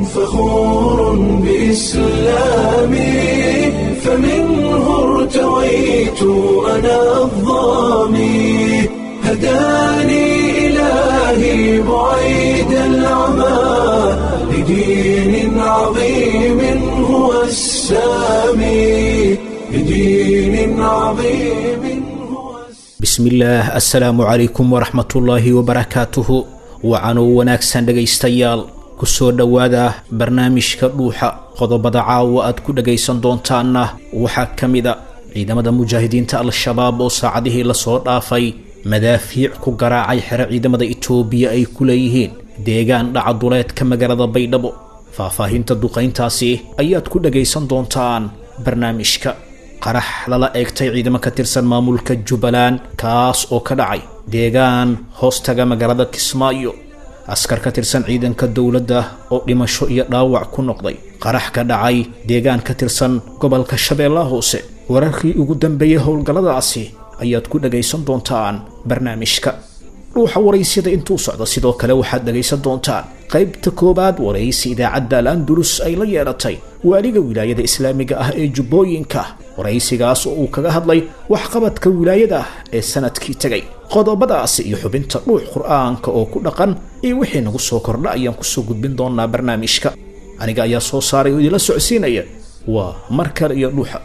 فخور بإسلامي فمنه ارتويت أنا الظامي هداني إلهي بعيد العمى لدين عظيم هو السامي لدين عظيم هو السامي bismillaah assalaamu calaykum waraxmatullaahi wabarakaatuhu wacanuu wanaagsan dhegaystayaal ku soo dhowaada barnaamijka dhuuxa qodobada caawa aad ku dhagaysan doontaanna waxaa ka mida ciidamada mujaahidiinta al-shabaab oo saacadihii lasoo dhaafay madaafiic ku garaacay xero ciidamada itoobiya ay ku leeyihiin deegaan dhacaduleedka magaalada baydhabo faahfaahinta duqayntaasi ayaad ku dhagaysan doontaan barnaamijka qarax lala eegtay ciidamo ka tirsan maamulka jubbaland kaas oo ka dhacay deegaan hoostaga magaalada kismaayo askar ka tirsan ciidanka dowladda oo dhimasho iyo dhaawac ku noqday qarax ka dhacay deegaan ka tirsan gobolka shabeellaha hoose wararkii ugu dambeeyey howlgalladaasi ayaad ku dhagaysan doontaan barnaamijka dhuuxa waraysyada intuu socdo sidoo kale waxaad dhagaysan doontaan qaybta koowaad waraysi idaacadda al-andulus ay la yeelatay waaliga wilaayada islaamiga ah ee jubbooyinka waraysigaas oo uu kaga hadlay waxqabadka wilaayada ee sanadkii tegay qodobadaasi iyo xubinta dhuux qur-aanka oo ku dhaqan iyo wixii nagu soo kordha ayaan kusoo gudbin doonaa barnaamijka aniga ayaa soo saaray oo idinla socodsiinaya waa mar kale iyo dhuuxa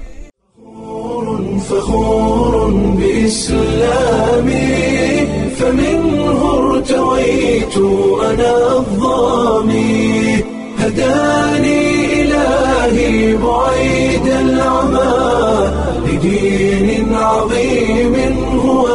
فخور بإسلامي فمنه ارتويت أنا الظامي هداني إلهي بعيد العمى لدين عظيم هو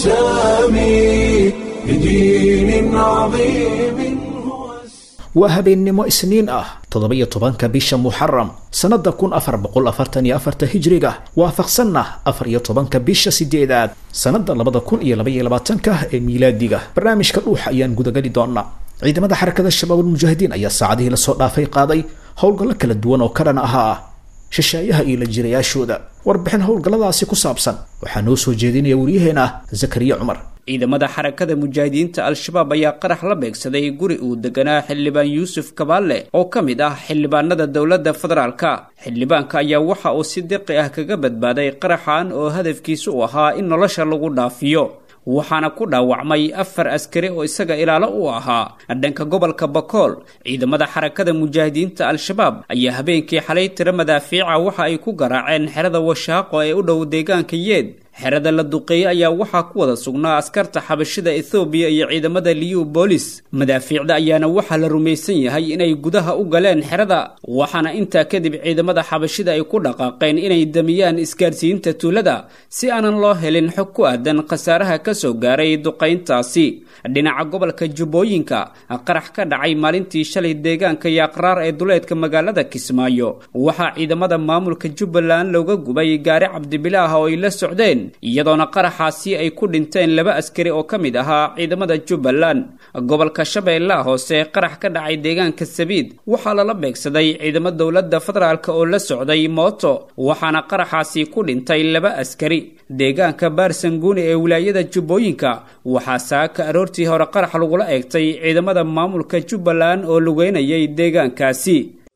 السامي لدين عظيم هو السامي waa habeennimo isniin ah toddoba-iyo tobanka bisha muxaram sannada kun afar boqol afartan iyo afarta hijriga waafaqsanna afar iyo tobanka bisha sideedaad sannada labada kun iyo labaiyo labaatanka ee miilaadiga barnaamijka dhuuxa ayaan gudagali doonaa ciidamada xarakada shabaabulmujaahidiin ayaa saacadihii lasoo dhaafay qaaday howlgallo kala duwan oo ka dhan ahaa shisheeyaha iyo la jirayaashooda warbixin howlgalladaasi ku saabsan waxaa noo soo jeedinaya waryaheena zakariya cumar ciidamada xarakada mujaahidiinta al-shabaab ayaa qarax la beegsaday guri uu deganaa xildhibaan yuusuf kabaalle oo ka mid ah xildhibaanada dowladda federaalka xildhibaanka ayaa waxa uu si diqi ah kaga badbaaday qaraxan oo hadafkiisu u ahaa in nolosha lagu dhaafiyo waxaana ku dhaawacmay afar askari oo isaga ilaalo u ahaa dhanka gobolka bakool ciidamada xarakada mujaahidiinta al-shabaab ayaa habeenkii xalay tiro madaafiica waxa ay ku garaaceen xerada washaaqo ee u dhow deegaanka yeed xerada la duqeeyey ayaa waxaa ku wada sugnaa askarta xabashida ethoobiya iyo ciidamada liyu boolis madaafiicda ayaana waxaa la rumaysan yahay inay gudaha u galeen xerada waxaana intaa kadib ciidamada xabashida ay ku dhaqaaqeen inay damiyaan isgaarsiinta tuulada si aanan loo helin xog ku aadan khasaaraha ka soo gaaray duqayntaasi dhinaca gobolka jubbooyinka qarax ka dhacay maalintii shalay deegaanka yaaqraar ee duleedka magaalada kismaayo waxaa ciidamada maamulka jubbaland looga gubay gaari cabdibilaah oo ay la socdeen iyadoona qaraxaasi ay ku dhinteen laba askari oo ka mid ahaa ciidamada jubbaland gobolka shabeellaha hoose qarax ka dhacay deegaanka sabiid waxaa lala beegsaday ciidamo dowladda federaalk oo la socday mooto waxaana qaraxaasi ku dhintay laba askari deegaanka baarsanguuni ee wilaayada jubbooyinka waxaa saaka aroortii hore qarax lagula eegtay ciidamada maamulka jubbaland oo lugeynayay deegaankaasi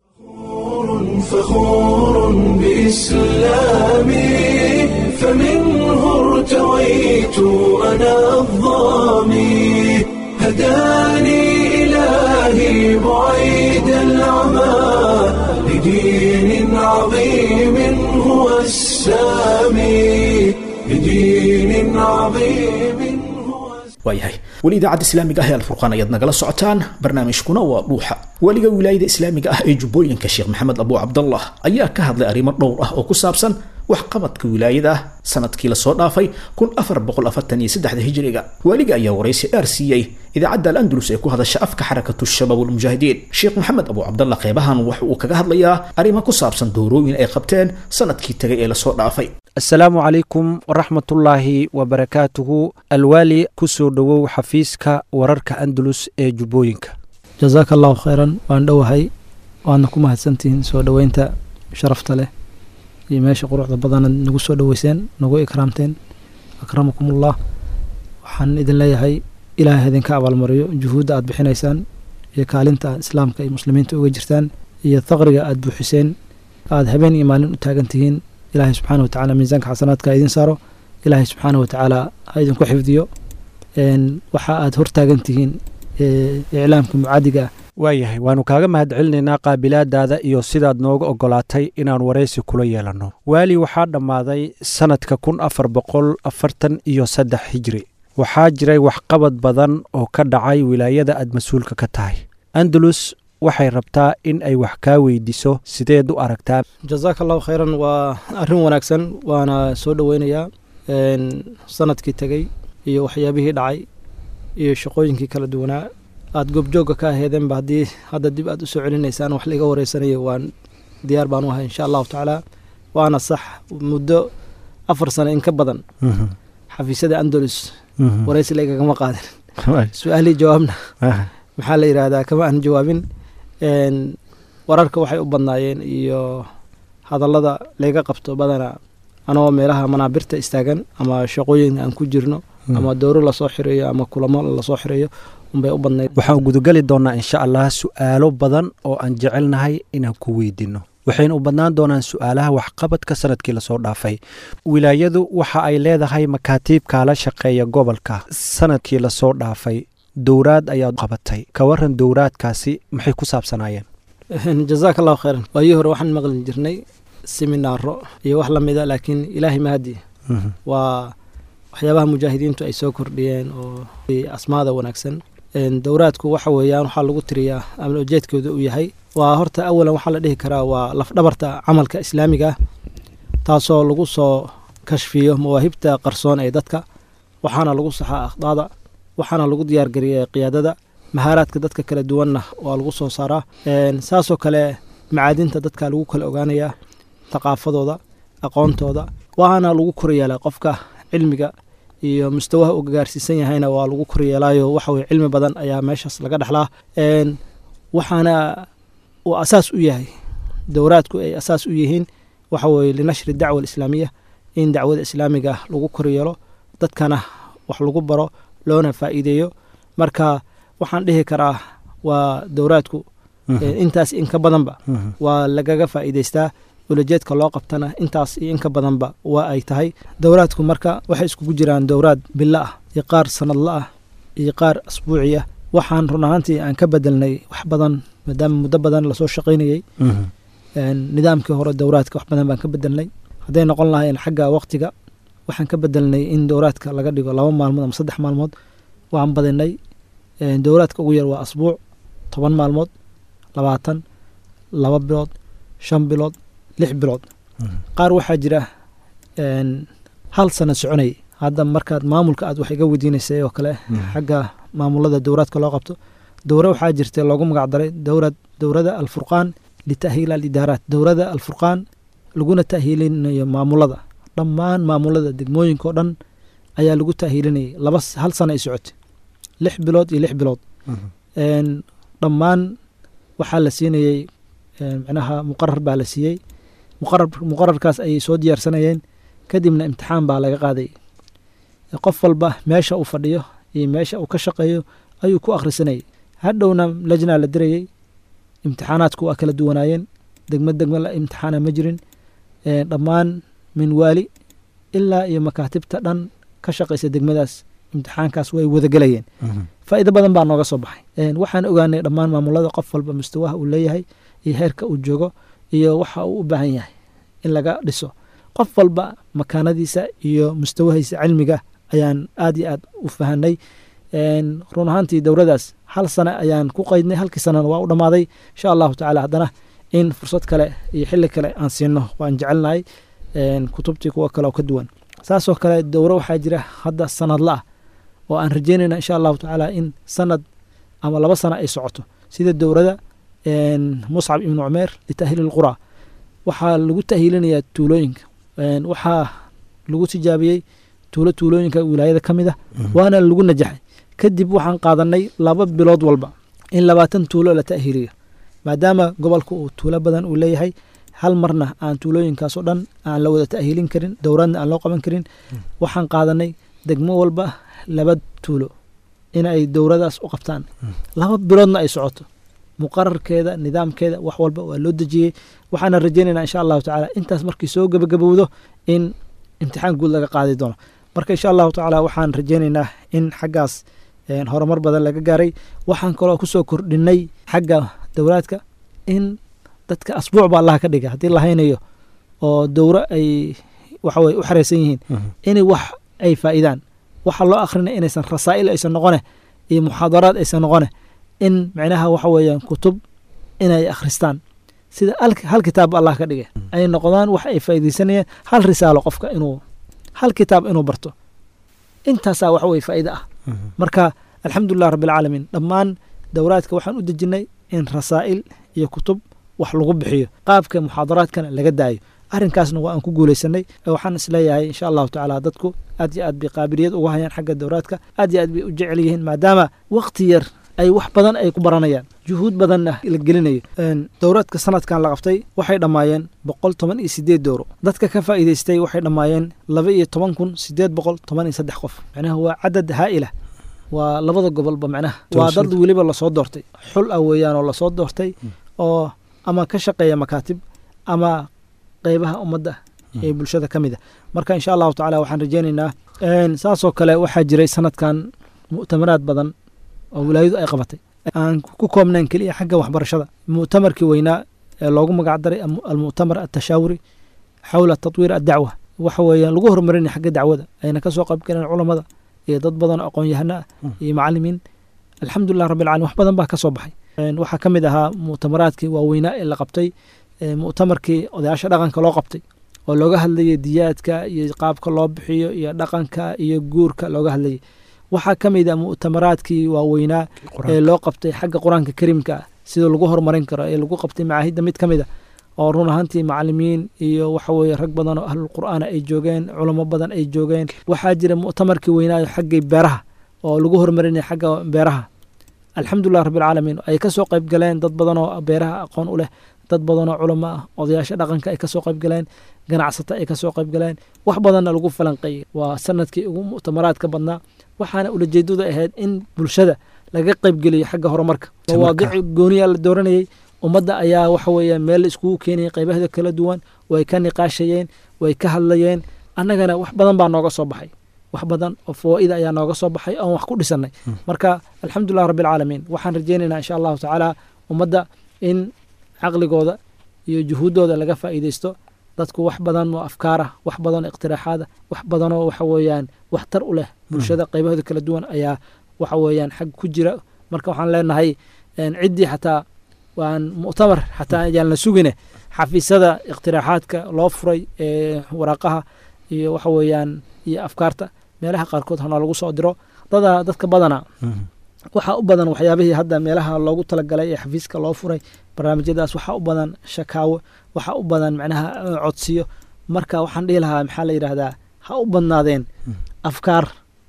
فخور بإسلامي فمنه ارتويت أنا الظامي هداني إلهي بعيد العمى لدين عظيم هو السامي لدين عظيم هو السامي waayahay weli idaacadda islaamiga ah ee alfurqaan ayaad nagala socotaan barnaamijkuna waa dhuuxa weliga wilaayada islaamiga ah ee jubbooyinka sheekh maxamed abu cabdallah ayaa ka hadlay arrimo dhowr ah oo ku saabsan waxqabadka wilaayada sanadkii lasoo dhaafay kun afar boqol afartan iyo saddexda hijriga waaliga ayaa waraysi dheer siiyey idaacadda al-andalus ee ku hadasha afka xarakatu shabaab walmujaahidiin sheekh maxamed abu cabdallah qeybahan waxa uu kaga hadlayaa arrimo ku saabsan doorooyin ay qabteen sanadkii tegay ee lasoo dhaafay asalaamu calaykum waraxmatullaahi wabarakaatuhu alwaali ku soo dhowow xafiiska wararka andalus ee jubbooyinka jasaaka allahu khayran waan dhowahay waadna ku mahadsantihiin soo dhoweynta sharafta leh iyo meesha quruxda badanaad nagu soo dhoweyseen nagu ikraamteen akramakumullah waxaan idin leeyahay ilaahay idinka abaalmariyo juhuudda aad bixinaysaan iyo kaalinta islaamka iyo muslimiinta uga jirtaan iyo thaqriga aada buuxiseen aada habeen iyo maalin u taagan tihiin ilaahay subxaana wa tacala miisaanka xasanaadka ha idin saaro ilaahay subxaana wa tacaala ha idinku xifdiyo waxa aada hor taagan tihiin iclaamka mucaadiga ah waayahay waannu kaaga mahad celinaynaa qaabilaadaada iyo sidaad nooga oggolaatay inaan waraysi kula yeelanno waali waxaa dhammaaday sannadka kun afar boqol afartan iyo saddex hijri waxaa jiray waxqabad badan oo ka dhacay wilaayada aad mas-uulka ka tahay andalus waxay rabtaa in ay wax kaa weydiiso sideed u aragtaa jazaaka allahu khayran waa arrin wanaagsan waana soo dhoweynayaa sanadkii tegey iyo waxyaabihii dhacay iyo shaqooyinkii kala duwanaa aada goobjoogga ka aheedeenba haddii hadda dib aad u soo celinaysaan wax laiga wareysanayo waan diyaar baan u ahay insha allahu tacaala waana sax muddo afar sano in ka badan xafiisyada andalus waraysi laigagama qaadin su-aalii jawaabna maxaa la yidhaahdaa kama aan jawaabin wararka waxay u badnaayeen iyo hadallada layga qabto badana anoo meelaha manaabirta istaagan ama shaqooyin aan ku jirno ama dowro lasoo xireeyo ama kulamo lasoo xireeyo unbay u badnayd waxaan gudageli doonnaa insha allah su'aalo badan oo aan jecelnahay inaan ku weydiinno waxayna u badnaan doonaan su'aalaha waxqabadka sanadkii lasoo dhaafay wilaayadu waxa ay leedahay makaatiib kaala shaqeeya gobolka sanadkii lasoo dhaafay dowraad ayaad qabatay ka waran dowraadkaasi maxay ku saabsanaayeen jazaaka allahu khayran waayii hore waxaan maqli jirnay seminaaro iyo wax lamida laakiin ilaahay mahadi waa waxyaabaha mujaahidiintu ay soo kordhiyeen oo asmaada wanaagsan dowraadku waxa weeyaan waxaa lagu tiriyaa ama ujeedkooda uu yahay waa horta awalan waxaa la dhihi karaa waa lafdhabarta camalka islaamiga ah taasoo lagu soo kashfiyo mawaahibta qarsoon ee dadka waxaana lagu saxaa akhdaada waxaana lagu diyaargariya qiyaadada mahaaraadka dadka kala duwanna waa lagu soo saaraa saasoo kale macaadinta dadka lagu kala ogaanayaa thaqaafadooda aqoontooda waana lagu koryeelaa qofka cilmiga iyo mustawaha uu gaarsiisan yahayna waa lagu koryeelaayo waxaweye cilmi badan ayaa meeshaas laga dhexlaa waxaana uu asaas u yahay dowraadku ay asaas u yihiin waxa weye linashri dacwa alislaamiya in dacwada islaamiga lagu koryeelo dadkana wax lagu baro loona faa'iideeyo marka waxaan dhihi karaa waa dowraadku intaas in ka badanba waa lagaga faa'iidaystaa ulajeedka loo qabtana intaas iyo in ka badanba waa ay tahay dowraadku marka waxay iskugu jiraan dowraad bilo ah iyo qaar sanadla ah iyo qaar asbuuci ah waxaan run ahaantii aan ka bedelnay wax badan maadaama muddo badan lasoo shaqaynayey nidaamkii hore dowraadka wax badan baan ka bedelnay hadday noqon lahayn xagga waqtiga waxaan ka bedelnay in dowraadka laga dhigo laba maalmood ama saddex maalmood waan badinay dowraadka ugu yar waa asbuuc toban maalmood labaatan laba bilood shan bilood lix bilood qaar waxaa jira hal sana soconay hadda markaad maamulka aad wax iga weydiinaysay oo kale xagga maamulada dowraadka loo qabto dowra waxaa jirta loogu magac daray dowrad dowrada alfurqaan litahhiil alidaaraat dowrada alfurqaan laguna tahhiilinayo maamulada dhammaan maamulada degmooyinka oo dhan ayaa lagu tahhiilinayay laba hal sana ay socotay lix bilood iyo lix bilood dhammaan waxaa la siinayey micnaha muqarar baa la siiyey muqarar muqararkaas ayay soo diyaarsanayeen kadibna imtixaan baa laga qaaday qof walba meesha uu fadhiyo iyo meesha uu ka shaqeeyo ayuu ku akhrisanayay hadhowna lajnaa la dirayey imtixaanaadku waa kala duwanaayeen degmo degmo la imtixaana ma jirin dhammaan min waali ilaa iyo makaatibta dhan ka shaqaysa degmadaas imtixaankaas way wadagelayeen faa'iido badan baa nooga soo baxay waxaan ogaanay dhammaan maamulada qof walba mustawaha uu leeyahay iyo heerka uu joogo iyo waxa uu u baahan yahay in laga dhiso qof walba makaanadiisa iyo mustawahiisa cilmiga ayaan aad iyo aad u fahanay run ahaantii dowradaas hal sane ayaan ku qaydnay halkii sanana waa u dhammaaday insha allahu tacaala haddana in fursad kale iyo xilli kale aan siino waan jecelnahay kutubtii kuwa kale oo ka duwan saasoo kale dowro waxaa jira hadda sanadla ah oo aan rajeynayna insha allahu tacaala in sanad ama laba sano ay socoto sida dowrada muscab ibnu cumeer litahhiili lqura waxaa lagu tahhiilinayaa tuulooyinka waxaa lagu tijaabiyey tuulo tuulooyinka wilaayada ka mid ah waana lagu najaxay kadib waxaan qaadanay laba bilood walba in labaatan tuulo la ta'hiiliyo maadaama gobolka uu tuulo badan uu leeyahay hal marna aan tuulooyinkaasoo dhan aan la wada ta'hiilin karin dowradna aan loo qaban karin waxaan qaadanay degmo walba laba tuulo in ay dowladaas u qabtaan laba biloodna ay socoto muqararkeeda nidaamkeeda wax walba waa loo dejiyey waxaana rajaynaynaa insha allahu tacaala intaas markii soo gebagabowdo in imtixaan guud laga qaadi doono marka insha allahu tacaala waxaan rajaynaynaa in xaggaas horumar badan laga gaaray waxaan kaloo kusoo kordhinay xagga dowlaadka in dadka asbuuc ba allah ka dhiga haddii la haynayo oo dowro ay waxaweye u xareysan yihiin inay wax ay faa'idaan waxa loo akhrina inaysan rasaa'il aysan noqone iyo muxaadaraad aysan noqone in micnaha waxa weeyaan kutub inay akhristaan sida hal kitaab allah ka dhigay ay noqdaan wax ay faa'iidaysanayaan hal risaalo qofka inuu hal kitaab inuu barto intaasaa waxa weye faa'iida ah marka alxamdulilah rabbilcaalamiin dhammaan dowlaadka waxaan u dejinnay in rasaa'il iyo kutub wax lagu bixiyo qaabka muxaadaraadkana laga daayo arrinkaasna waa aan ku guulaysanay waxaan isleeyahay insha allahu tacaala dadku aad iyo aad bay qaabiliyad uga hayaan xagga dowlaadka aad iyo aad bay u jecel yihiin maadaama waqti yar ay wax badan ay ku baranayaan juhuud badanna la gelinayo dowlaadka sanadkan la qabtay waxay dhammaayeen boqol toban iyo sideed dowro dadka ka faa'iidaystay waxay dhammaayeen laba iyo toban kun sideed boqol toban iyo saddex qof macnaha waa cadad haa'ila waa labada gobolba macnaha waa dad weliba lasoo doortay xul ah weeyaan oo lasoo doortay oo ama ka shaqeeya makaatib ama qeybaha ummadda ee bulshada ka mid a marka insha allahu tacala waxaan rajaynaynaa saasoo kale waxaa jiray sanadkan mu'tamaraad badan oo wilaayadu ay qabatay aan ku koobnayn keliya xagga waxbarashada mu'tamarkii weynaa ee loogu magac daray almu'tamar atashaawuri xawla tatwiir addacwa waxa weeyaan lagu horumarinaya xagga dacwada ayna ka soo qayb galeen culammada iyo dad badan oo aqoon-yahano ah iyo macalimiin alxamdulilah rabbi alcalamin wax badan baa ka soo baxay waxaa ka mid ahaa mu'tamaraadkii waaweynaa ee la qabtay mu'tamarkii odayaasha dhaqanka loo qabtay oo looga hadlayay diyaadka iyo qaabka loo bixiyo iyo dhaqanka iyo guurka looga hadlayay waxaa ka mid a mu'tamaraadkii waaweynaa ee loo qabtay xagga qur-aanka kariimka ah sida lagu horumarin karo ee lagu qabtay macaahidda mid ka mid a oo run ahaantii macalimiin iyo waxa weeye rag badan oo ahlul qur'aana ay joogeen culamo badan ay joogeen waxaa jira mu'tamarkii weynaayo xaggay beeraha oo lagu horumarinaya xagga beeraha alxamdulilah rabbilcaalamiin ay ka soo qayb galeen dad badan oo beeraha aqoon u leh dad badan oo culamo ah odayaasha dhaqanka ay ka soo qayb galeen ganacsata ay ka soo qayb galeen wax badanna lagu falanqeeyey waa sanadkii ugu mu'tamaraadka badnaa waxaana ulajeedadu ahayd in bulshada laga qaybgeliyo xagga horumarka mawaadici gooniyaa la dooranayey ummadda ayaa waxa weeye meel la iskugu keenayay qaybaheeda kala duwan way ka niqaashayeen way ka hadlayeen annagana wax badan baa nooga soo baxay wax badan oo fawaaida ayaa nooga soo baxay oon wax ku dhisanay marka alxamdulilah rabbilcaalamiin waxaan rajaynaynaa insha allahu tacaala ummadda in caqligooda iyo juhuuddooda laga faa'iidaysto dadku wax badan oo afkaarah wax badan oo iqtiraaxaada wax badanoo waxa weeyaan waxtar u leh bulshada qaybahooda kala duwan ayaa waxa weeyaan xag ku jira marka waxaan leenahay ciddii xataa waan mu'tamar xataa ayaan la sugine xafiisyada iqtiraaxaadka loo furay ee waraaqaha iyo waxa weeyaan iyo afkaarta meelaha qaarkood hanoo lagu soo diro dada dadka badana waxaa u badan waxyaabihii hadda meelaha loogu talagalay ee xafiiska loo furay barnaamijyadaas waxaa u badan shakaawo waxaa u badan macnaha codsiyo marka waxaan dhihi lahaa maxaa la yidhaahdaa ha u badnaadeen afkaar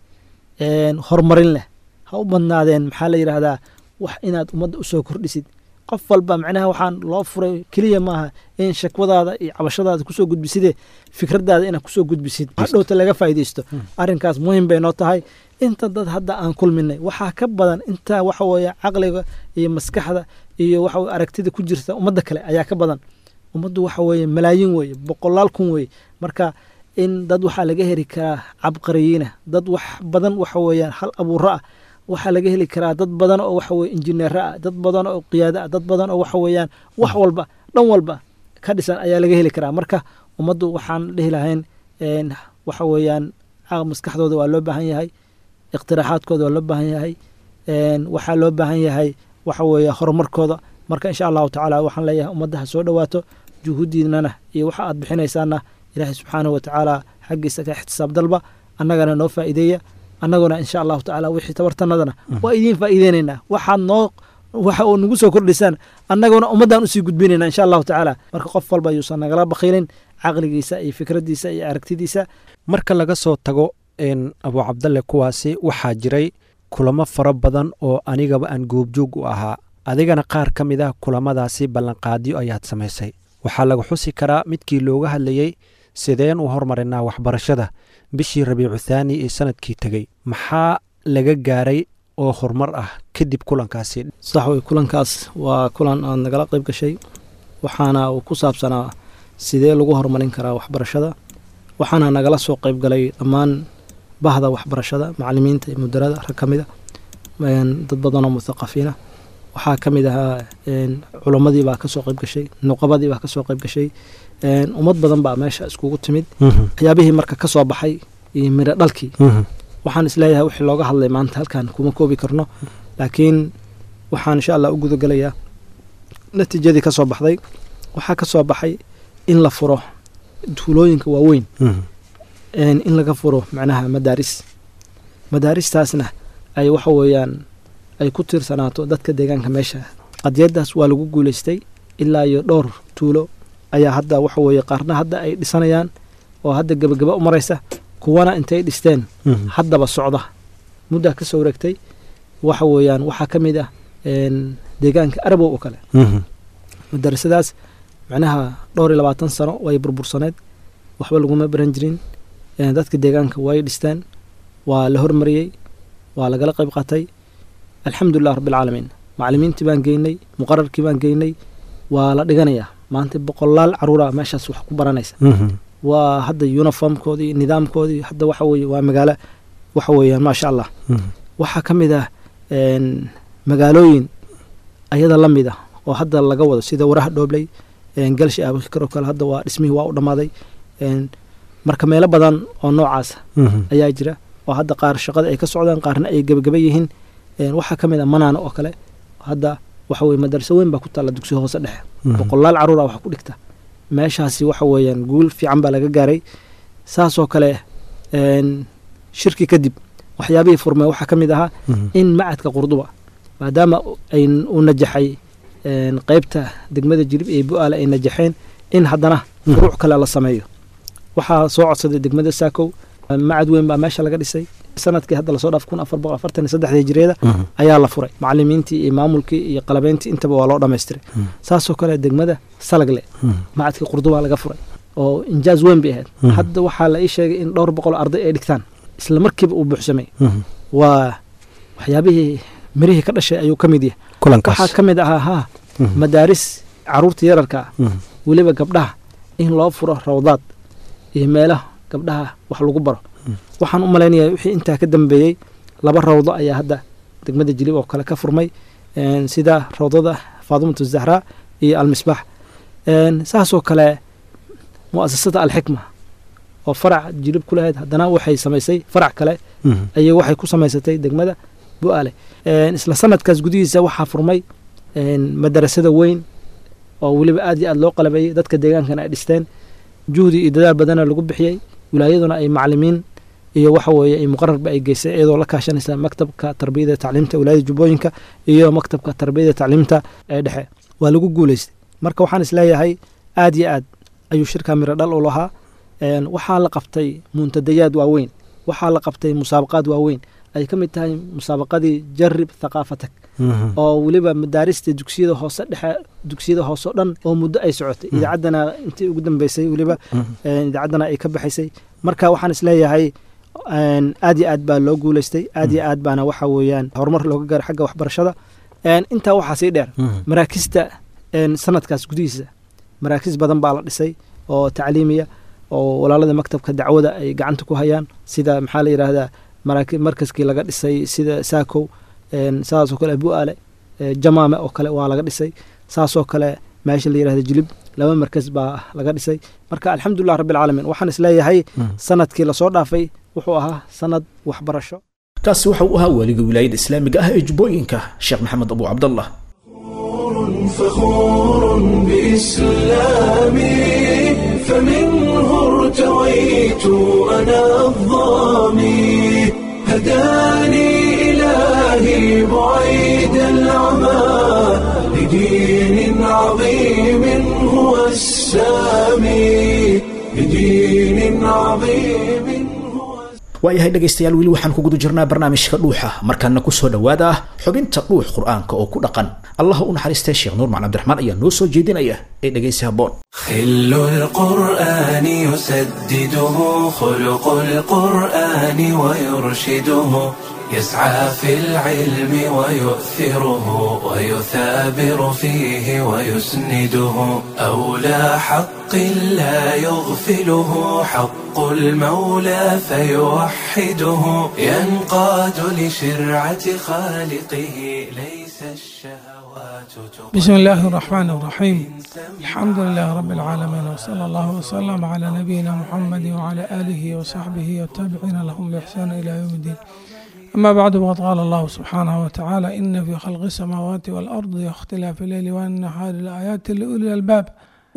horumarin leh ha u badnaadeen maxaa la yidhaahdaa wax inaad ummadda usoo kordhisid qof walba macnaha waxaan loo furay keliya maaha in shakwadaada iyo cabashadaada kusoo gudbisidee fikradaada inaad kusoo gudbisid hadhowta laga faa'iidaysto arrinkaas muhim bay noo tahay inta dad hadda aan kulminay waxaa ka badan inta waxa weeye caqliga iyo maskaxda iyo waxa aragtida ku jirta ummadda kale ayaa ka badan ummaddu waxa weeye malaayiin weeye boqolaal kun weeye marka in dad waxaa laga heli karaa cabqariyiina dad wax badan waxa weeyaan hal abuuro ah waxaa laga heli karaa dad badan oo waxa weye injineero ah dad badan oo qiyaado ah dad badan oo waxa weeyaan wax walba dhan walba ka dhisan ayaa laga heli karaa marka ummaddu waxaan dhihi lahayn waxa weeyaan maskaxdooda waa loo baahan yahay iqtiraaxaadkooda waa loo baahan yahay waxaa loo baahan yahay waxa weeye horumarkooda marka insha allahu tacaala waxaan leeyahay ummadda ha soo dhowaato juhuuddiinana iyo waxa aad bixinaysaana ilaahay subxaanahu watacaala xaggiisa ka ixtisaab dalba annagana noo faa'iideeya annaguna insha allahu tacaala wixii tabartanadana waa idiin faa'iideynaynaa waxaad noo waxa uu nagu soo kordhisaan annaguna ummaddaan usii gudbinayna insha allahu tacaala marka qof walba yuusan nagala bakhiilin caqligiisa iyo fikraddiisa iyo aragtidiisa marka laga soo tago abu cabdalle kuwaasi waxaa jiray kulamo fara badan oo anigaba aan goobjoog u ahaa adigana qaar ka mid ah kulamadaasi ballanqaadyo ayaad samaysay waxaa laga xusi karaa midkii looga hadlayey sideen u hormarinaa waxbarashada bishii rabiicu thaani ee sanadkii tegey maxaa laga gaaray oo horumar ah kadib kulankaasi sax wey kulankaas waa kulan aad nagala qayb gashay waxaana uu ku saabsanaa sidee lagu horumarin karaa waxbarashada waxaana nagala soo qayb galay dhammaan bahda waxbarashada macalimiinta iyo mudarada rag ka mid a dad badanoo muthaqafiina waxaa ka mid ahaa culammadii baa kasoo qayb gashay nuqabadii baa kasoo qayb gashay ummad badan baa meesha iskugu timid waxyaabihii marka ka soo baxay iyo miro dhalkii waxaan isleeyahay wixii looga hadlay maanta halkan kuma koobi karno laakiin waxaan insha allah u gudagelayaa natiijadii ka soo baxday waxaa ka soo baxay in la furo tuulooyinka waaweyn in laga furo macnaha madaaris madaaristaasna ay waxa weeyaan ay ku tiirsanaato dadka deegaanka meesha qadiyadaas waa lagu guuleystay ilaa iyo dhowr tuulo ayaa hadda waxa weeye qaarna hadda ay dhisanayaan oo hadda gebagaba u maraysa kuwana intay dhisteen haddaba socda muddaa ka soo wareegtay waxa weeyaan waxaa ka mid ah deegaanka arabow oo kale madarasadaas macnaha dhowr iyo labaatan sano way burbursaneed waxba laguma baran jirin dadka deegaanka way dhisteen waa la hormariyey waa lagala qayb qaatay alxamdulilah rabbilcaalamiin macalimiintii baan geynay muqararkii baan geynay waa la dhiganayaa maanta boqolaal caruura meeshaas wax ku baranaysa waa hadda uniformkoodii nidaamkoodii hadda waxa weye waa magaalo waxa weeyaan maasha allah waxaa ka mid ah magaalooyin ayada la mid ah oo hadda laga wado sida waraha dhoobley galshi abakar oo kale hadda waa dhismihii waa u dhammaaday marka meelo badan oo noocaasa ayaa jira oo hadda qaar shaqada ay ka socdaan qaarna ay gebagaba yihiin waxaa ka mid ah manaana oo kale hadda waxa weye madarso weyn baa ku taalla dugsiga hoose dhexe boqolaal caruura wax ku dhigta meeshaasi waxa weeyaan guul fiican baa laga gaaray saasoo kale shirki kadib waxyaabihii furmee waxaa ka mid ahaa in macadka qurduba maadaama uu najaxay qeybta degmada jirib ee bu-aale ay najaxeen in haddana furuuc kale la sameeyo waxaa soo codsaday degmada saakow macad weyn baa meesha laga dhisay sanadkii hadda lasoo dhaaf kun afar boqol afartan iyo saddexdii jireeda ayaa la furay macalimiintii iyo maamulkii iyo qalabeyntii intaba waa loo dhammaystiray saasoo kale degmada salagle macadkii qurdubaa laga furay oo injaaz weyn bay ahayd hadda waxaa la ii sheegay in dhowr boqol arday ay dhigtaan isla markiiba uu buuxsamay waa waxyaabihii mirihii ka dhashay ayuu ka mid yahay waxaa ka mid ahaa ha madaaris caruurta yararka ah weliba gabdhaha in loo furo rawdaad iyo meelaha gabdhaha wax lagu baro waxaan u malaynayaa wixii intaa ka dambeeyey laba rawdo ayaa hadda degmada jilib oo kale ka furmay sida rawdada faadimatu zahraa iyo almisbaax saasoo kale mu'asasada alxikma oo farac jilib ku lahayd haddana waxay samaysay farac kale ayay waxay ku samaysatay degmada bu-aale isla sanadkaas gudihiisa waxaa furmay madarasada weyn oo weliba aad iyo aad loo qalabeeyey dadka deegaankana ay dhisteen juhdi iyo dadaal badana lagu bixiyey wilaayaduna ay macalimiin iyo waxa weeye ay muqararba ay geysay iyadoo la kaashanaysa maktabka tarbiyada tacliimta wilaayada jubbooyinka iyo maktabka tarbiyada tacliimta ee dhexe waa lagu guuleystay marka waxaan isleeyahay aad iyo aad ayuu shirka miro dhal u lahaa waxaa la qabtay muntadayaad waaweyn waxaa la qabtay musaabaqaad waaweyn ay ka mid tahay musaabaqadii jarib thaqaafatak oo weliba madaarista dugsiyada hoose dhexe dugsiyada hoose o dhan oo muddo ay socotay idaacaddana intii ugu dambeysay weliba idaacaddana ay ka baxaysay marka waxaan isleeyahay aad iyo aad baa loo guuleystay aad iyo aad baana waxa weeyaan horumar looga gaaray xagga waxbarashada intaa waxaa sii dheer maraakista sanadkaas gudihiisa maraakiis badan baa la dhisay oo tacliimiya oo walaalada maktabka dacwada ay gacanta ku hayaan sida maxaa la yidhaahdaa markaskii laga dhisay sida saakow saasoo kale bu-aale jamaame oo kale waa laga dhisay saasoo kale meesha la yidhahda jilib laba markas baa laga dhisay marka alxamdulilah rabbilcaalamiin waxaan isleeyahay sanadkii lasoo dhaafay wuxuu ahaa sanad waxbarasho kaasi waxa uu ahaa waaliga wilaayada islaamiga ah ee jubbooyinka sheekh maxamed abu cabdallah فخور بإسلامي فمنه ارتويت أنا الظامي هداني إلهي بعيد العمى لدين عظيم هو السامي لدين عظيم هو waayahay dhegaystayaal weli waxaan ku guda jirnaa barnaamijka dhuuxa markaana kusoo dhowaada ah xubinta dhuux qur-aanka oo ku dhaqan allah u naxariistay sheekh nuur macali abdiraxmaan ayaa noo soo jeedinaya ee dhegaysi habboon خل القرآن يسدده خلق القرآن ويرشده يسعى في العلم ويؤثره ويثابر فيه ويسنده أولى حق لا يغفله حق المولى فيوحده ينقاد لشرعة خالقه ليس الشهوات بسم الله الرحمن الرحيم الحمد لله رب العالمين وصلى الله وسلم على نبينا محمد وعلى آله وصحبه والتابعين لهم بإحسان إلى يوم الدين أما بعد فقد قال الله سبحانه وتعالى إن في خلق السماوات والأرض واختلاف الليل والنهار لآيات لأولي الألباب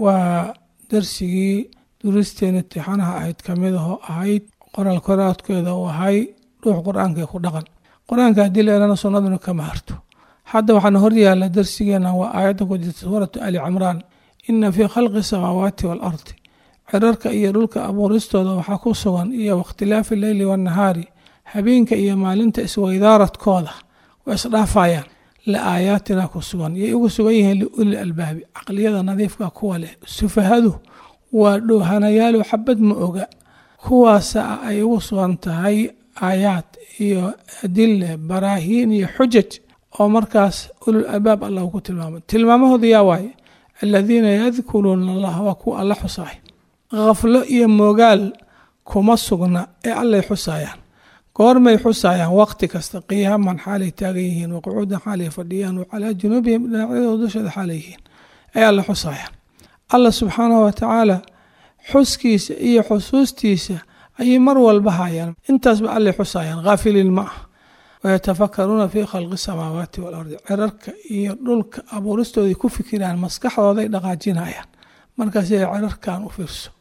ودرسي درستين امتixaanaha ahayd kamidahoo ahayd qoraal koraadkeeda uu ahay ruux qur-aanka ku dhaqan qur-aanka haddii la elana sunnaduna kama harto hadda waxaana horyaala darsigeena waa aayadda ku jirta suuratu ali cimraan ina fii khalqi samaawaati waalardi cirarka iyo dhulka abuuristooda waxaa ku sugan iyo wakhtilaafi leyli wannahaari habeenka iyo maalinta isweydaaradkooda way isdhaafayaan la aayaatina ku sugan yay ugu sugan yihiin liuli albaabi caqliyada nadiifka kuwa leh sufahadu waa dhoohanayaalo xabad ma oga kuwaasa ay ugu sugan tahay aayaad iyo adile baraahiin iyo xujaj oo markaas ulul albaab allah ku tilmaamay tilmaamahooda yaa waaye aladiina yadkuruuna allah waa kuwa alla xusaay khaflo iyo moogaal kuma sugna ee allay xusaayaan goormay xusaayaan waqti kasta qiyaaman xaalay taagan yihiin waqucuudan xaalay fadhiyaan wacalaa junuubihim dhinacyadooda dushooda xaalay yihiin ay alla xusaayaan allah subxaanahu watacaala xuskiisa iyo xusuustiisa ayay mar walba hayaan intaasba allay xusaayaan haafiliin ma ah wayatafakaruuna fii khalqi samaawaati waalardi cirarka iyo dhulka abuuristooday ku fikiraan maskaxdooday dhaqaajinayaan markaas cirarkan u fiirso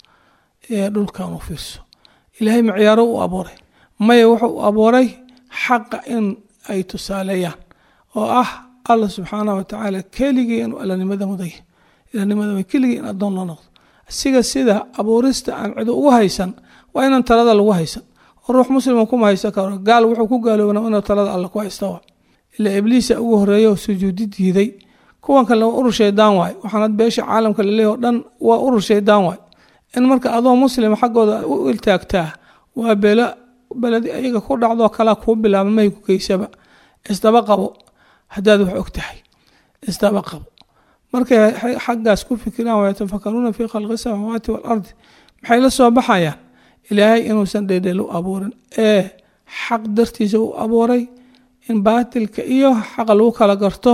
ee dhulkan u fiirso ilaahay micyaaro u abuuray maya wuxuu u abuuray xaqa in ay tusaaleeyaan oo ah allah subxaanah watacaala keligii inuu allanimada muday ilanimada keligii in addoon la noqdo asiga sida abuurista aan cido ugu haysan waa inaan talada lagu haysan oo ruux muslima kuma haysan karo gaal wuxuu ku gaaloobna inuu talada alle ku haysta ilaa ibliisa ugu horeeya oo sujuudi diiday kuwan kale waa urur shaydaan waay waxaanad beesha caalamka laleeyahy o dhan waa urur shaydaan waay in marka adoo muslima xaggooda u iltaagtaa waa belo beledi ayaga ku dhacdoo kalaa kuu bilaaba mahay ku geysaba isdaba qabo haddaad wax og tahay isdaba qabo markay xaggaas ku fikiraan wayatafakaruuna fii khalqi samaawaati waalardi maxay la soo baxayaan ilaahay inuusan dhedhel u abuurin ee xaq dartiisa u abuuray in baatilka iyo xaqa lagu kala garto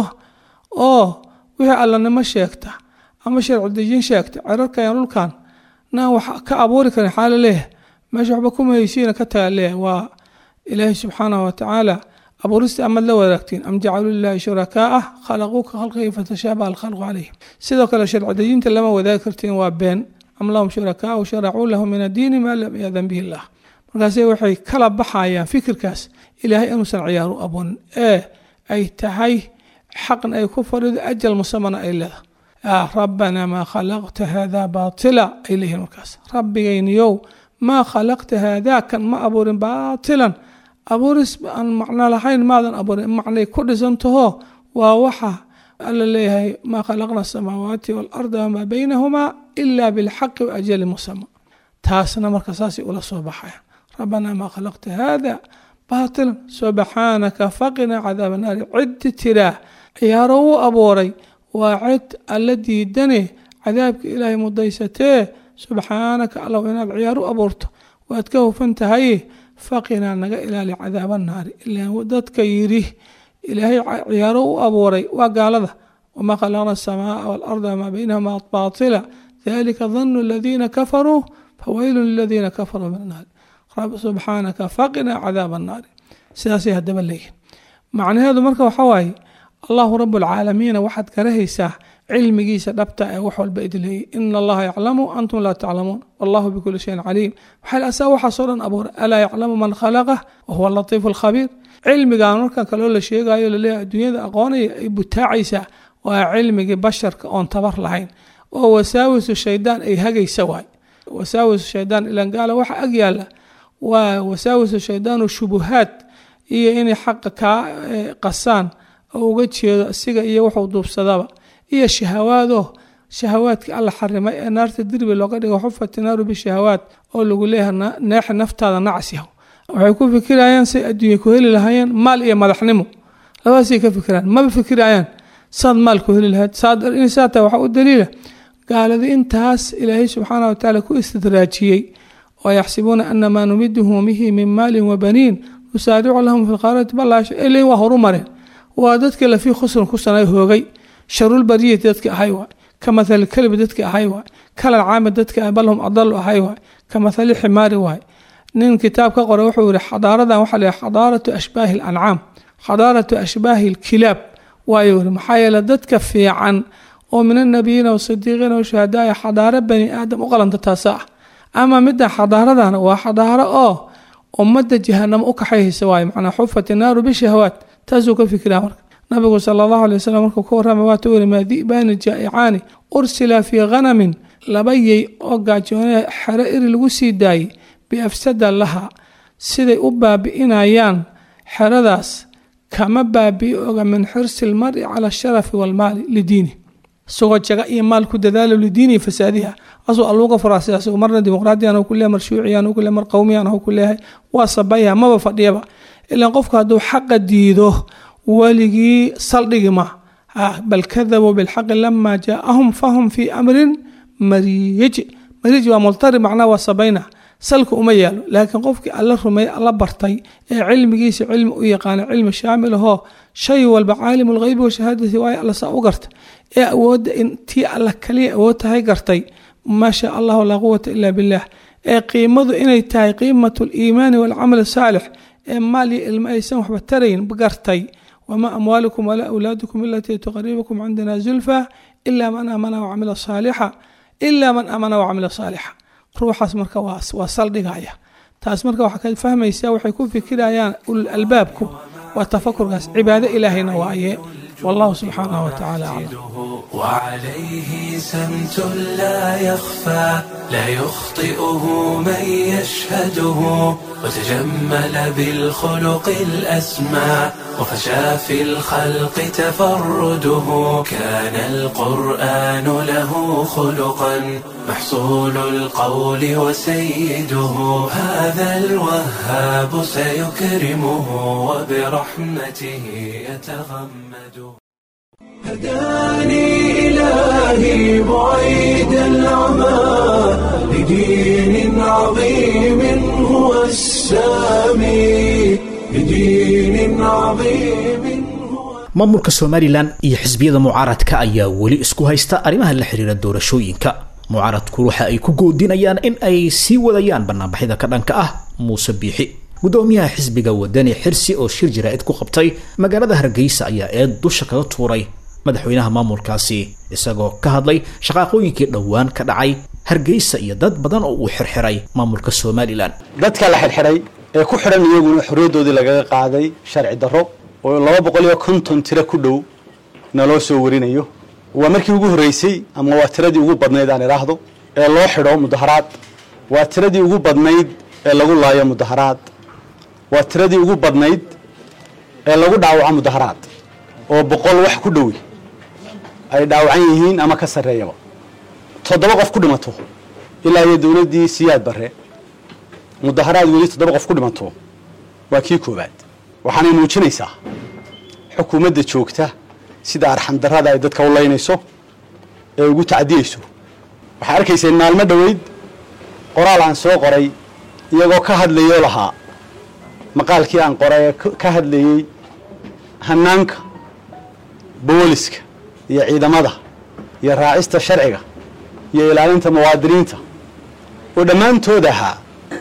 oo wixii allanimo sheegta ama sharci dejin sheegta cirarkan dhulkan naan wax ka abuuri karin xaala leeyahay meesha waxba kuma heysiina ka taga leeyahay waa ilaahay subxaanahu watacaala abuurista amaad la wadaagtiin am jacaluu lilaahi shurakaaa khalaquu ka khalqihi fatashaabaha alkhalqu calayhim sidoo kale sharci dejinta lama wadaagi kartiin waa been am lahum shurakaau sharacuu lahu min addiini maa lam yaadan bihi illah markaase waxay kala baxayaan fikirkaas ilaahay inuusan ciyaar u abuurin ee ay tahay xaqn ay ku fadhido ajal musamana ay leedahay rabbanaa maa khalaqta hada baatila ay leeyihiin markaas rabbigayniyow maa khalaqta haadaakan ma abuurin baatilan abuuris aan macno lahayn maadan abuurin macnay ku dhisantaho waa waxa alla leeyahay maa khalaqna asamaawaati waalarda wamaa baynahumaa ila bilxaqi waajali musama taasna marka saasay ula soo baxayan rabbanaa maa khalaqta haada baatilan subxaanaka faqina cadaaba naari ciddi tiraa ciyaaro u abuuray waa cid alla diidane cadaabka ilaahay mudaysatee subxaanaka allow inaad ciyaar u abuurto waad ka hufan tahay faqinaa naga ilaali cadaaba naari ilaan dadka yidhi ilaahay ciyaaro u abuuray waa gaalada wamaa khalaqna asamaaa waalarda wamaa baynahuma baatila dalika danu aladiina kafaruu fawaylun liladiina kafaruu min annaari subxaanaka faqinaa cadaaba annaari sidaasay haddaba leeyihin macnaheedu marka waxaa waaye allahu rabu alcaalamiina waxaad garahaysaa cilmigiisa dhabta ee wax walba idleeyay ina allaha yaclamu antum laa taclamuun wallahu bikuli shayin caliim waxaa asaa waxaasoo dhan abuuray alaa yaclamu man khalaqah wahuwa latiifu alkhabiir cilmigan markan kaloo la sheegayo laleeyahay adduunyada aqoonaya ay butaacaysaa waa cilmigii basharka oon tabar lahayn oo wasaawisu shaydaan ay hagaysa waay wasaawisu shaydaan ilan gaala waxa ag yaala waa wasaawisu shaydaanu shubuhaad iyo inay xaqa kaa qasaan oo uga jeedo isiga iyo wuxuu duubsadaba iyo shahawaado shahawaadkii alla xarimay ee naarta dirbi looga dhigo xufati naaru bishahawaat oo lagu leeyahay neexa naftaada nacsiyaho waxay ku fikirayaan say adduunya ku heli lahaayeen maal iyo madaxnimo labadaasay ka fikiraan maba fikirayaan saad maal ku heli lahayd saa tahay waxaa u daliila gaaladi intaas ilaahay subxaana wa tacaala ku istidraajiyey oo yaxsibuuna ana maa numiduhum bihi min maalin wa baniin nusaaricu lahum fi lqaarati balaasha ilay waa horu mareen waa dadka lafii khusran ku sanay hoogay sharulbariyati dadka ahay waay ka mathali kalbi dadka ahay waay kalal caami dadka ah bal hum adalu ahay waay ka mathali ximaari waay nin kitaab ka qoray wuxuu yihi xadaaradan waxaa la xadaaratu ashbaahi alancaam xadaaratu ashbaahi alkilaab waayo yiri maxaa yeele dadka fiican oo min annabiyiina wasadiiqiina washuhadaaya xadaaro bani aadam u qalanta taasa ah ama midda xadaaradan waa xadaaro oo ummadda jahanamo u kaxayhaysa waayo macnaa xufat naaru bishahawaat taasuu ka fikiraa marka nabigu sala allahu alay wasalam markuu ka warramay waatu yiri maa di'baani jaa'icaani ursila fii khanamin laba yey oo gaajoonaya xero iri lagu sii daayey biafsada laha siday u baabi'inayaan xeradaas kama baabi'i oga min xirsi lmari cala asharafi walmaali lidiini isagoo jaga iyo maal ku dadaalo lidiinihi fasaadiha asuu alluuga furaa sidaas marna dimuqraadiyan ku leeyahay mar shuuciyan ku leeyahay mar qowmiyan ku leeyahay waa sabaya maba fadhiyaba ilaan qofku hadduu xaqa diido weligii saldhigi ma bal kadabuu bilxaqi lama jaaahum fahum fii amrin mariyij mariyij waa multari macnaa waa sabayna salka uma yaalo laakiin qofkii alla rumeey alla bartay ee cilmigiisa cilmi u yaqaana cilmi shaamil ahoo shay walba caalimu lgheybi washahaadati waayo alla saa u garta ee awoodda intii alla kaliya awood tahay gartay maa shaa allahu laa quwata ila billah ee qiimadu inay tahay qiimatu liimaani walcamal saalix ee maal iyo ilmo aysan waxba tarayn gartay wamaa amwaalukum walaa awlaadukum ilatii tuqaribukum cindana zulfa ila man aamana wacamila saalixa ila man aamana wacamila saalixa ruuxaas marka waa saldhigaya taas marka waxaa ka fahmaysaa waxay ku fikirayaan ulul albaabku waa tafakurkaas cibaado ilaahayna waaye wallahu subxaanahu watacaala aclam وعليه سمت لا يخفى لا يخطئه من يشهده وتجمل بالخلق الأسمى وفشى في الخلق تفرده كان القرآن له خلقا محصول القول وسيده هذا الوهاب سيكرمه وبرحمته يتغمده هداني إلهي بعيد العمى لدين عظيم هو السامي لدين عظيم maamulka somalilan iyo xisbiyada mucaaradka ayaa weli isku haysta arrimaha la xiriira doorashooyinka mucaaradku waxa ay ku goodinayaan in ay sii wadayaan banaanbaxyada ka dhanka ah muuse biixi gudoomiyaha xisbiga wadani xirsi oo shir jaraa'id ku qabtay magaalada hargeysa ayaa eed dusha kaga tuuray madaxweynaha maamulkaasi isagoo ka hadlay shaqaaqooyinkii dhowaan ka dhacay hargeysa iyo dad badan oo uu xirxiray maamulka somalilan dadka la xirxiray ee ku xidhan iyaguna xorriyaddoodii lagaga qaaday sharci darro oo laba boqol iyo konton tiro ku dhow naloo soo warinayo waa markii ugu horreysay ama waa tiradii ugu badnayd aan idhaahdo ee loo xidho mudaharaad waa tiradii ugu badnayd ee lagu laayo mudaharaad waa tiradii ugu badnayd ee lagu dhaawaco mudaharaad oo boqol wax ku dhowi ay dhaawacan yihiin ama ka sarreeyaba toddoba qof ku dhimato ilaa iyo dowladdii siyaad barre mudaharaad weli toddoba qof ku dhimato waa kii koowaad waxaanay muujinaysaa xukuumadda joogta sida arxandarrada ay dadka u laynayso ee ugu tacdiyeyso waxaa arkayseen maalmo dhoweyd qoraal aan soo qoray iyagoo ka hadlayoo lahaa maqaalkii aan qoray ee ka hadlayey hanaanka booliska iyo ciidamada iyo raacista sharciga iyo ilaalinta muwaadiniinta oo dhammaantood ahaa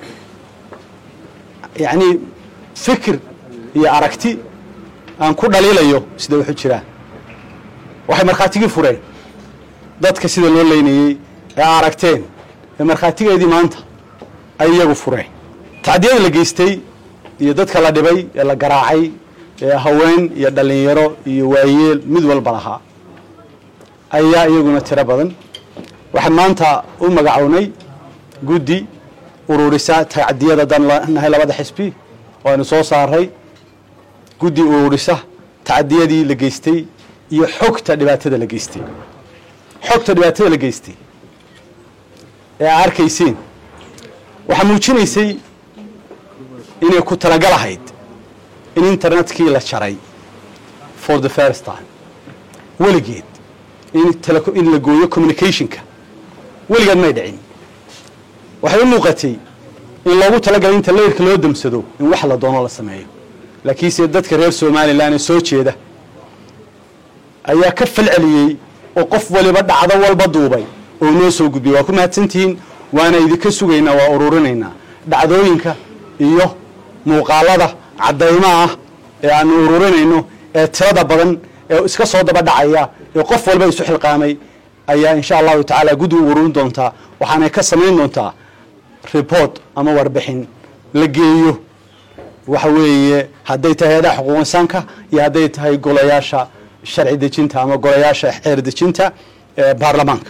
yacnii fikir iyo aragti aan ku dhaliilayo sida waxu jiraan waxay markhaatigii fureen dadka sida loo leynayey ee aragteen ee markhaatigeedii maanta ay iyagu fureen tacdiyada la geystay iyo dadka la dhibay ee la garaacay ee haween iyo dhallinyaro iyo waayeel mid walba lahaa ayaa iyaguna tiro badan waxaan maanta u magacownay guddi ururisa tacdiyada dan nahay labada xisbi waanu soo saaray guddi ururisa tacdiyadii la geystay iyo xogta dhibaatada la geystay xogta dhibaatada la geystay ee aa arkayseen waxaa muujinaysay inay ku talagal ahayd in internetkii la jaray for the first time weligeed in tele- in la gooyo communicationka weligeed may dhicin waxay u muuqatay in loogu talagalay inta leyrka loo damsado in wax la doono la sameeyo laakiinse dadka reer somalilan ee soo jeeda ayaa ka falceliyey oo qof waliba dhacdo walba duubay oo noo soo gudbiyey waa ku mahadsantihiin waana idinka sugaynaa waa ururinaynaa dhacdooyinka iyo muuqaalada caddaymaha ah ee aanu ururinayno ee tirada badan ee iska soo daba dhacaya ee qof walba isu xilqaamay ayaa insha allahu tacaala guddi u ururin doontaa waxaanay ka samayn doontaa report ama warbixin la geeyo waxa weeye hadday tahay hay-adaha xuquuq insaanka iyo hadday tahay golayaasha sharci dejinta ama golayaasha xeer dejinta ee baarlamaanka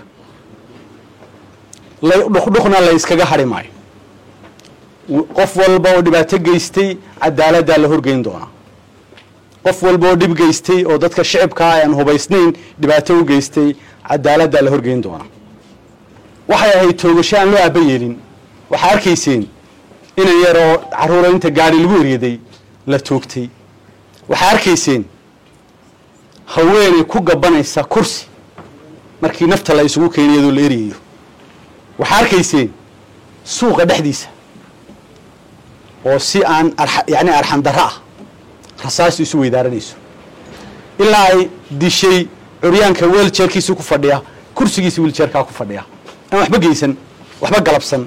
la- dhukdhukna la iskaga hadhi maayo w- qof walba oo dhibaato geystay cadaaladdaa la horgeyn doonaa qof walba oo dhib geystay oo dadka shicibkaa aan hubaysnayn dhibaato u geystay cadaaladdaa la horgeyn doonaa waxay ahayd toogasho aan loo aaba yeelin waxaa arkayseen inan yar oo carruura inta gaadhi lagu eryaday la toogtay waxaa arkayseen haweeney ku gabanaysa kursi markii nafta la isugu keenay iyadoo la eryayo waxaa arkayseen suuqa dhexdiisa oo si aan arxa- yacni arxan darro ah rasaas isu weydaaranayso ilaa ay dishay curyaanka weeljeerkiisa ku fadhiya kursigiisa wiiljeerkaa ku fadhiya aan waxba geysan waxba galabsan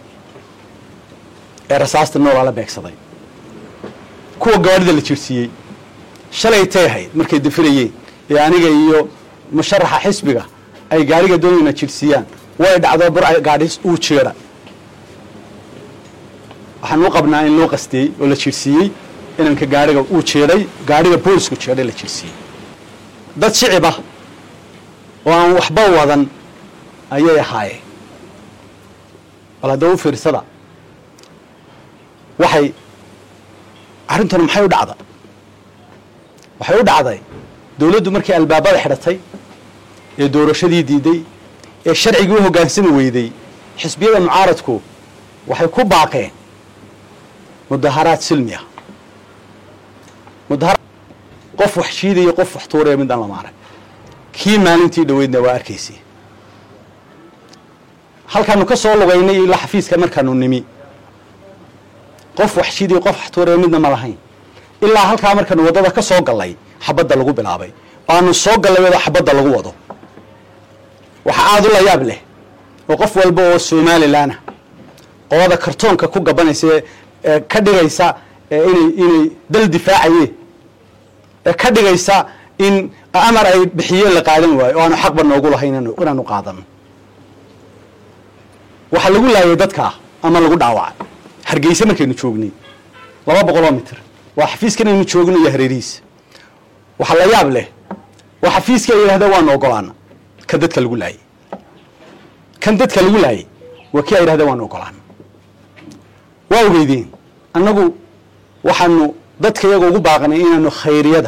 ee rasaasta noolaa la beegsaday kuwa gaadhida la jirsiiyey shalay tay ahayd markay dafirayeen ee aniga iyo musharaxa xisbiga ay gaadhiga doonayna jirsiiyaan way dhacdo bur ay gaadhi uu jeedha waxaan u qabnaa in loo qastiyey oo la jirsiiyey inanka gaadhiga uu jeedhay gaadhiga boolisku jeedhay la jirsiiyey dad shicib ah oo aan waxba wadan ayay ahaayeen bal haddaba u fiirsada waxay arrintan maxay u dhacday waxay u dhacday dawladdu markii albaabada xidhatay ee doorashadii diiday ee sharcigii u hoggaansami weyday xisbiyada mucaaradku waxay ku baaqeen mudaharaad silmi ah mudahara qof wax shiidaya qof wax tuuraya midaan lama arag kii maalintii dhoweydna waa arkaysay halkaanu ka soo lugaynay ilaa xafiiska markaanu nimi qof wax shiidaya qof wax tuuraya midna ma lahayn ilaa halkaa markaanu waddada ka soo gallay xabadda lagu bilaabay oo aanu soo gallay iyadoo xabadda lagu wado waxa aada u la yaab leh oo qof walba oo somalilanah qolada kartoonka ku gabanaysa ee- ee ka dhigaysa ee inay inay dal difaacayeen ee ka dhigaysa in amar ay bixiyeen la qaadan waayo oo aanu xaqba noogu lahayn inaanu- inaanu qaadano waxaa lagu laayay dadka ama lagu dhaawacay hargeysa markaynu joognay laba boqoloo mitir waa xafiiskan aynu joogno iyo hareerihiisa waxaa la yaab leh waa xafiiska ay yidhahda waanu ogolaana kan dadka lagu laayay kan dadka lagu laayay waa kii ay yidhahda waanu ogolaana waa ogeydeen annagu waxaanu dadka iyaga ugu baaqnay inaanu khayriyada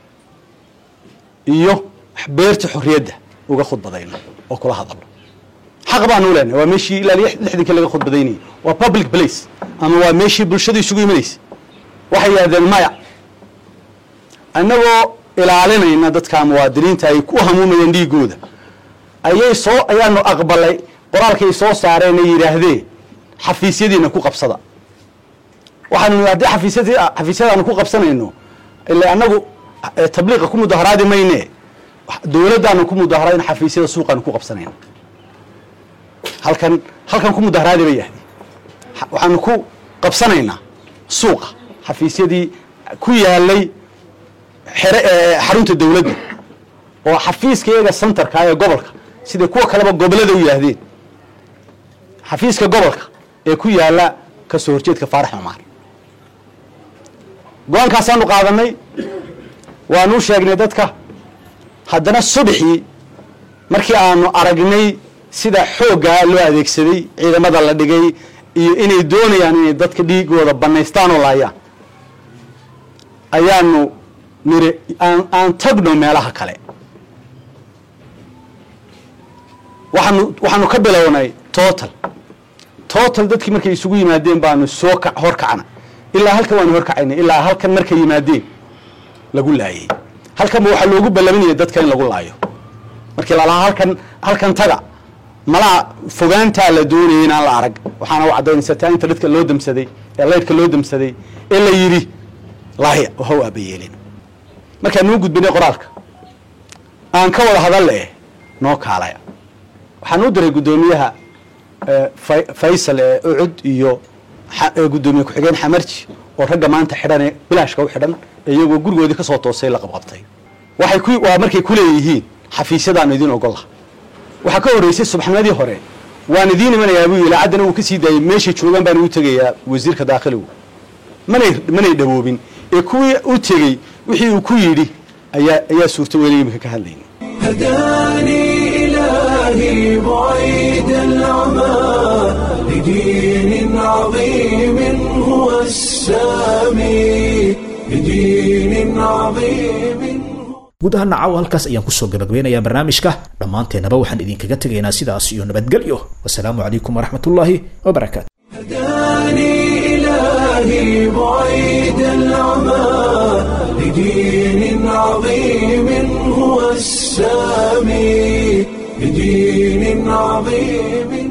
iyo beerta xorriyadda uga khudbadayno oo kula hadalno xaq baanu u leenahay waa meeshii ilaa lix- lixdankii laga khudbadaynayay waa public place ama waa meeshii bulshadu isugu imanaysa waxay yidhahdeen maya annagoo ilaalinayna dadka muwaadiniinta ay ku hamuumayeen dhiigooda ayay soo ayaanu aqbalay qoraalkay soo saareen ay yidhaahdeen xafiisyadiina ku qabsada waxaanu haddii xafiisyadii xafiisyadaanu ku qabsanayno ila annagu eh, tabliiqa ku mudaharaadi mayne dowladdaanu ku mudaharaadin xafiisyada suuqaanu ku qabsanayna halkan halkan ku mudaharaadi bay yahdeen Ha- waxaanu ku qabsanaynaa suuqa xafiisyadii ku yaalay xere ee xarunta dowladda oo xafiiska iyaga centerka ee gobolka sida kuwa kaleba gobolada u yaahdeen xafiiska gobolka ee ku yaala ka soo horjeedka faarax cumaar go-aankaasaanu qaadanay waanu u sheegnay dadka haddana subaxii markii aanu aragnay sida xooggaa loo adeegsaday ciidamada la dhigay iyo inay doonayaan inay dadka dhiigooda banaystaan oo laayaan ayaanu niri aan aan tagno meelaha kale waxaanu waxaanu ka bilownay total total dadkii markay isugu yimaadeen baanu soo ka horkacna ilaa halkan waanu horkacaynay ilaa halkan markay yimaadeen lagu laayay halkanba waxaa loogu ballaminaya dadka in lagu laayo markii lalahaa halkan halkan taga malaa fogaantaa la doonayay inaan la arag waxaana u caddaynaysa taa inta dadka loo damsaday ee laydhka loo damsaday ee la yidhi laaya waha u aabayeelin markaan noo gudbinay qoraalka aan ka wada hadalle noo kaalaya waxaan u diray guddoomiyaha faysal ee ucud iyo guddoomiye ku-xigeen xamarji oo ragga maanta xidhan ee bilaashka u xidhan iyagoo gurigoodii kasoo toosay la qabqabtay waxay ku waa markay ku leeyihiin xafiisyadaanu idiin ogolla waxaa ka horreysay subaxnimadii hore waan idiin imanayaa buu yidhi caddana uu ka sii daayay meeshay joogaan baan ugu tegayaa wasiirka daakhiligu manay manay dhawoobin ee kuwii u tegey wixii uu ku yidhi ayaa ayaa suurta weli imika ka hadlayna هداني إلهي بعيد العمى لدين عظيم هو السامي لدين عظيم guud ahaan nacaw halkaas ayaan kusoo gabagabeynayaa barnaamijka dhammaanteennaba waxaan idinkaga tegaynaa sidaas iyo nabadgelyo wasalaamu calaykum waraxmatullaahi wabarakaatu هداني إلهي بعيد العمى لدين عظيم هو السامي لدين عظيم